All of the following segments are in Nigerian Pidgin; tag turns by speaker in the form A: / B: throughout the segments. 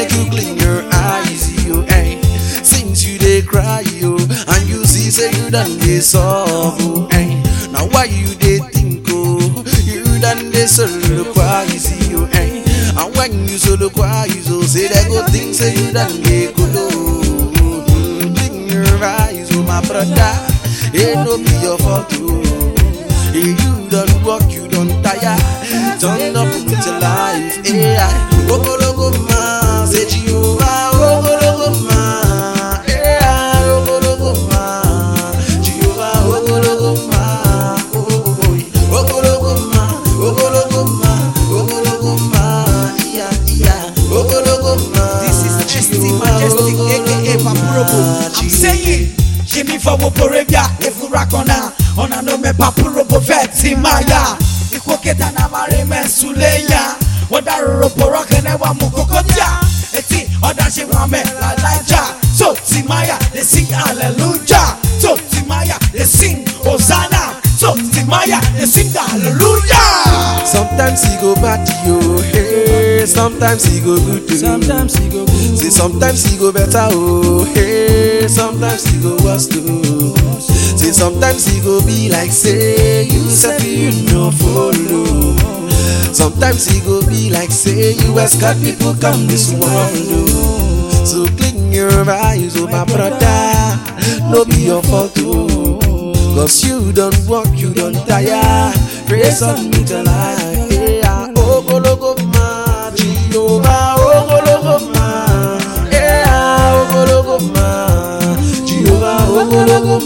A: make you clean your eyes, yo. Hey, since you dey cry, yo, and you see say you done dey solve, oh, hey. Now why you dey think, oh, you done dey soliloquize, yo, hey. And when you soliloquize, oh, say they go think say you done dey go low. Clean your eyes, oh my brother, it no be your fault, oh. Hey, you done work, you done tire. Turn up with your life. AI. Ogologo ma, say Jehovah. Ogologo ma, AI. Ogologo ma, Jehovah. Ogologo ma, oh, oh, oh. Ogologo ma, ogologo ma, ogologo ma, yeah, yeah. Ogologo ma,
B: This is ST
A: Jehovah.
B: Majestic,
A: Ogologo
B: aka
A: ma,
B: Papurobo. I'm
A: Jehovah.
B: saying, Jimmy for Woporevia, Efurakona, Ona no me Papurobo Veti Maya, Ikwoketa na mare mensuleya, Wada Roporo Kenewa Mukokotia, Eti, Oda Shimame La Laja, So Timaya, they sing Hallelujah, So Timaya, they sing Hosanna, So Timaya, they sing Hallelujah.
A: Sometimes he go bad yo, hey. Sometimes he go good too.
C: Sometimes he go good.
A: Say sometimes he go better oh, hey. Sometimes he go worse too. Say sometimes he go be like say you say you no follow. Sometimes he go be like say you escort people come this world oh. So clean your eyes oh my brother, no be your fault oh. Cause you don't work, you don't tire. Praise on me till I yeah. Ogologo ma, Jehovah, ogologo ma, yeah, ogologo ma, Jehovah, ogologo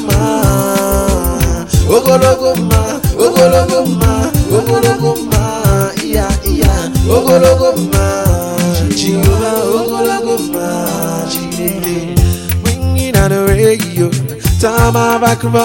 A: ma, ogologo ma, ogologo ma, ogologo ma, yeah, yeah, ogologo ma, Jehovah, ogologo ma, Jehovah. Ringing on the radio, time I back for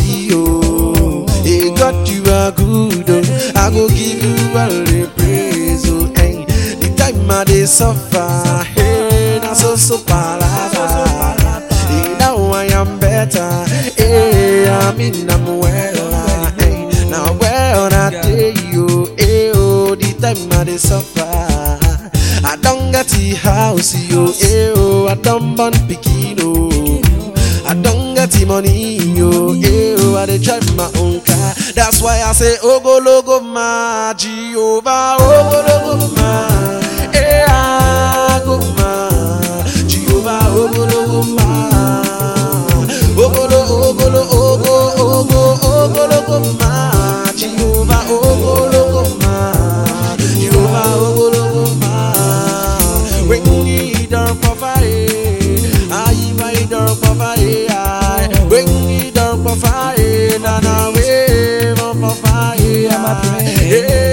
A: ABO. Hey, God, you are good, oh. I go give you all the praise, oh. Hey, the time I dey suffer, hey, na so so palava. Hey, now I am better, hey, I mean I'm well, ah, hey, now well I day you, hey, oh, the time I dey suffer. I don't get the house, yo, eh, oh, I don't born pikin, oh. I don't get the money, yo, eh, oh, I dey drive my own car. That's why I say, Ogologo ma, Jehovah, Ogologo ma, eh, ah, go ma, Jehovah, Ogologo ma, Ogolo, Ogolo, Ogo, Ogo, Ogologo ma, Jehovah, Ogologo ma, Jehovah, Ogologo ma, when you don't provide, I my don't provide, when you don't provide, na na we don't provide,
C: Hear my prayer.
A: yeah.